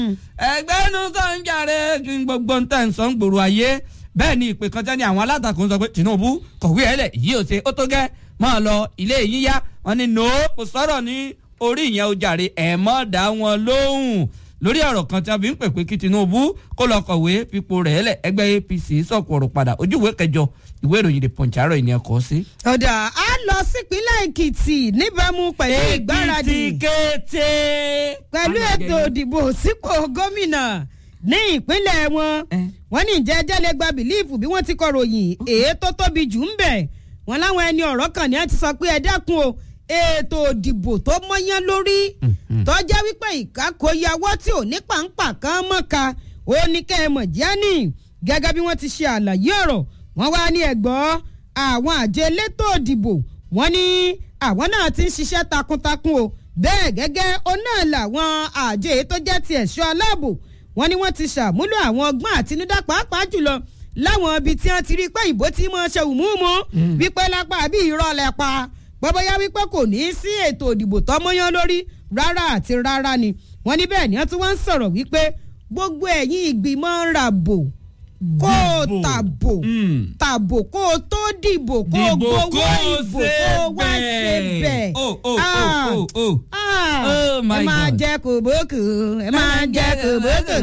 ẹgbẹ́ nu sọ́njàre kí n gbogbo ń tẹ̀ ń sọ ń gbòòrò ayé bẹ́ẹ̀ ni ìpè kan tẹ́ni àwọn alátakò ń sọ pé Tinubu kọ̀wé ẹ̀lẹ̀ yìí ò ṣe ó tó gẹ́ máa lọ ilé yín yá wọn ni no kò sọ̀rọ̀ ní orí ìyẹn o jàre ẹ̀ mọ́ dá wọn lóhùn lórí ọ̀rọ̀ kan tí a fi ń pè pé kí Tinubu kó lọ kọ̀wé fipò rẹ̀ lẹ̀ ẹgbẹ́ APC sọ̀kò ọ̀rọ̀ padà ojú ìwé kẹjọ ìwé ìròyìn The Punch àárọ̀ ìní ẹ̀kọ́ sí. ọ̀dà á lọ sípínlẹ̀ Èkìtì níbàámu pẹ̀lú ìgbáradì Èkìtì kété. pẹ̀lú ètò ìdìbò sípò gómìnà ní ìpínlẹ̀ wọn Eh. wọ́n ní ìjẹ́ ẹjẹ́ lè gba bìlíìfù bí wọ́n ti kọ ròyìn èyí tó tóbi jù ń bẹ̀ wọ́n láwọn ẹni ọ̀rọ̀ kan ní ẹ ti sọ pé ẹ dákun o ètò ìdìbò tó mọ́yán lórí tó jẹ́ wípé ìkákòyàwó tí ò ní pàǹpà kan mọ́ka ó ní kẹ́ ẹ mọ̀ jáni gẹ́gẹ́ bí wọ́n ti ṣe àlàyé ọ̀rọ̀ wọ́n wá ní ẹ̀gbọ́ àwọn àjọ elétò ìdìbò wọ́n ní àwọn náà ti ń ṣiṣẹ́ takuntakun o bẹ́ẹ̀ gẹ́gẹ́ ó náà làwọn àjọ èyí tó jẹ́ ti ẹ̀ṣọ́ aláàbò wọ́n ní wọ́n ti ṣàmúlò àwọn ọgbọ́n àtinúdá pàápàá jùlọ láwọn ibi tí wọ́n ti rí pé ìbò tí wọ́n ṣe wùmúùmú wípé lápá àbí ìrọ̀lẹ́ pa bọ́bọ́yá wípé kò ní í sí ètò ìdìbò tọ́mọ́yán lórí rárá àti rárá ni wọ́n ní bẹ́ẹ̀ ni wọ́n tún wá ń sọ̀rọ̀ wípé gbogbo ẹ̀yin ìgbìmọ̀ ń ra bò kó o Dìbò. tàbò Mm. tàbò kó o tó dìbò kó o Dìbò gbowó kó o ìbò ṣe kó o wá ṣe bẹ́ẹ̀. bẹ́ẹ̀. Oh, oh, Ah, oh, oh, oh. ah, Oh, my ẹ máa God. jẹ kòbókò ẹ máa jẹ kòbókò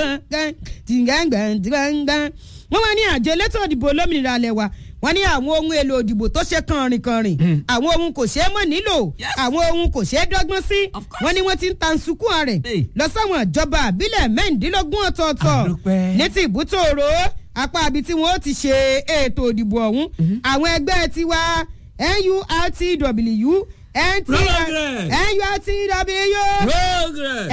tìǹgàǹgbà tìǹgàǹgbà. wọ́n wá ní àjọ elétò òdìbò olómìnira alẹ́ wa wọ́n ní àwọn ohun èlò òdìbò tó ṣe kànrìnkànrìn àwọn ohun kò ṣeé mọ̀ nílò Yes. àwọn ohun kò ṣeé dọ́gbọ́n sí Of course. wọ́n ní wọ́n ti ń tan sukùn rẹ̀ Hey. lọ sáwọn ìjọba àbílẹ̀ mẹ́rìndínlógún ọ̀tọ̀ọ̀tọ̀ Àdúpẹ́. ní ti ìbútòrò apá ibi tí wọ́n ti ṣe ètò òdìbò ọ̀hún àwọn ẹgbẹ́ tiwa NURTW Progress. NURTW progress.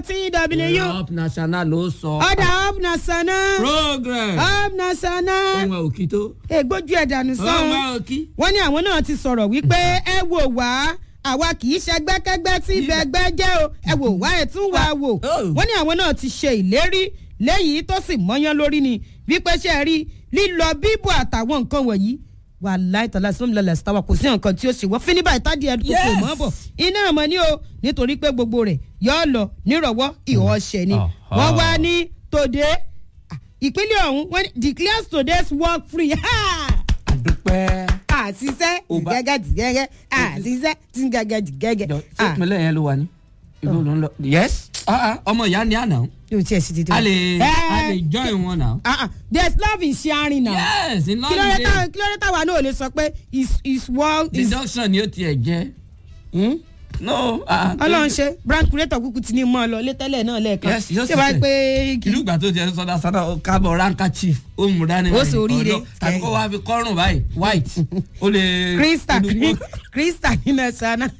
NURTW up national ló sọ. ọ̀dà up nasana progress. up nasana ọmọ òkì tó. ègbójú ẹ̀dànù ọmọ sàn òkì. wọ́n ní àwọn náà ti sọ̀rọ̀ wípé ẹ wò wá àwa kì í ṣẹgbẹ́kẹ́gbẹ́ tí ibẹ̀gbẹ́ jẹ́ o ẹ wò wá ẹ̀ tún wá wò Oh. wọ́n ní àwọn náà ti ṣe ìlérí léyìí tó sì mọ́yán lórí ni wípé ṣe rí lílọ bíbọ̀ àtàwọn nǹkan wọ̀nyí wà láìtọ́lá sọ́mi lọ́lẹ̀ sítáwà kò sí nǹkan tí ó ṣe wọ́n fíníbà ìtàdí ẹ̀dùn kò Yes. mọ́ bọ̀ iná àmọ́ ni o nítorí pé gbogbo rẹ̀ yọ́ lọ nírọ̀wọ́ ìhọ́ṣẹ́ ni Aha. wọ́n wá ní tòde ah, ìpínlẹ̀ ọ̀hún wọ́n ní declares today's work free Ha! àdúpẹ́. àṣìṣẹ́ Ò bá- gẹ́gẹ́ tí gẹ́gẹ́ àṣìṣẹ́ tí gẹ́gẹ́ tí gẹ́gẹ́. jọ ṣé ìpínlẹ̀ yẹn ló wà ní. ìlú ló ń lọ. yes. Ah, ah, ọmọ ìyá ni àná. yóò tiẹ̀ sí ti tẹ́. a lè a lè join wọn náà. there is love in sharing now. yes in kí ló dé london táwọn kí ló dé táwa náà ò lè sọ pé is is world is. deduction ni ó tiẹ̀ jẹ́. Hmm? no. ah, ọlọ́run ṣe brand creator kúkú ti ní mọ́ ọ lọ létẹ́lẹ̀ náà lẹ́ẹ̀kan. Yes, yóò ṣé wàá sì pé ìlú ìgbà tó jẹ sọdá sọdá kábọ̀ ranka chief ó mú dání Ó sì oríire. ọ̀dọ́, tàbí kó wá fi kọ́rùn báyìí white ó lè. krista olùkọ́- krista nínú ẹ̀sán náà.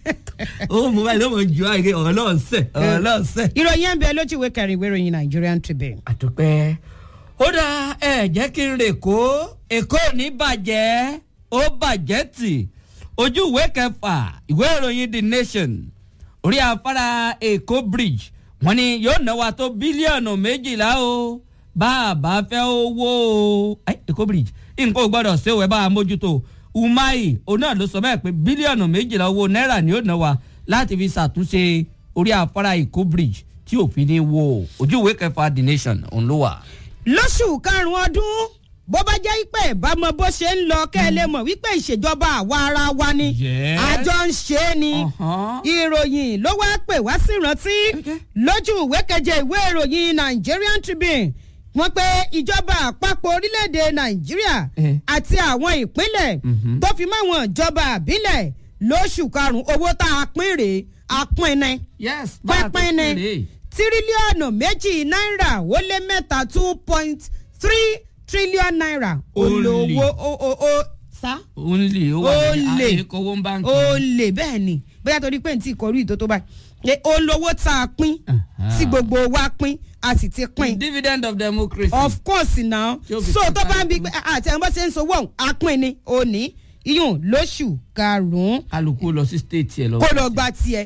ó mú báyìí ló mọ̀ ju àìké ọ̀rọ̀ náà sẹ̀ ọ̀rọ̀ náà sẹ̀. ìròyìn ẹ̀ ń bẹ lójú ìwé kẹrin ìwé ìròyìn Nigerian Tribune. àdúpẹ́. ó dá ẹ jẹ́ kí n rè kó èkó ò ní bàjẹ́ ó bàjẹ́ tì ojú ìwé kẹfà ìwé ìròyìn the nation orí afárá èkó bridge wọ́n ní yóò ná wa tó bílíọ̀nù méjìlá o bá a bá fẹ́ owó o Ẹ, èkó bridge nǹkan ò gbọ́dọ̀ ṣe òwe bá a mójútó umahi òun náà ló sọ bẹ́ẹ̀ pé bílíọ̀nù méjìlá owó náírà ni yóò ná wa láti fi ṣàtúnṣe orí afárá èkó bridge tí òfin ní wo ojú ìwé kẹfà the nation òun ló wà. lóṣù karùn-ún ọdún bó bá jẹ́ pé ìbámu bó ṣe ń lọ kẹ́ ẹ lè mọ̀ wípé ìṣèjọba àwa ara wa ni Yes. àjọ ń ṣe é ni Uh-huh. ìròyìn ló wá pè wá sí ìrántí Okay. lójú ìwé keje ìwé ìròyìn Nigerian Tribune wọ́n pé ìjọba àpapọ̀ orílẹ̀-èdè Nàìjíríà Eh. àti àwọn ìpínlẹ̀ Mhm. tó fi máwọn ìjọba àbílẹ̀ lóṣù karùn-ún owó tá a pín rèé a pín ní yes bá a tó pínpín ni kéré. tírílíọ̀nù méjì náírà ó lé mẹ́ta two point three trillion naira Olè. olówó o o o sa ó ń lè ó wà Ó ní lè. àyíkówó ń báńkì. ó lè bẹ́ẹ̀ ni bóyá torí pé n tí kọrú ìtó tó báyìí Ẹ, olówó tá a pín Aha. tí gbogbo wa pín a sì ti pín dividend of democracy. of course now Tí ó fi so kún tó bá ń bi kálukú. pé àti àwọn bá ṣe ń sowó ọ̀hún a pín ni òní iyùn lóṣù karùn-ún kálukú lọ sí state yẹn lọ. kó lọ gba tiẹ̀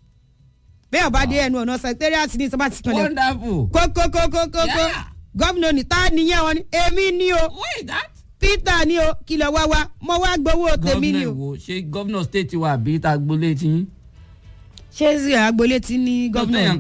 bẹ́ẹ̀ ọba dé ẹnu ọ̀nà secretariat ní sábà ti kan lẹ̀ wonderful. kókókókókó Yeah. gómìnà ní ta nìyẹn wọn ni èmi ni o wait that. peter ni o kìlọ̀ wá wá mo wá gbowó tèmi ni gómìnà o. wo ṣé gómìnà state wa àbí tá a gbolé tí. ṣé agboolé ti ní gómìnà Gómìnà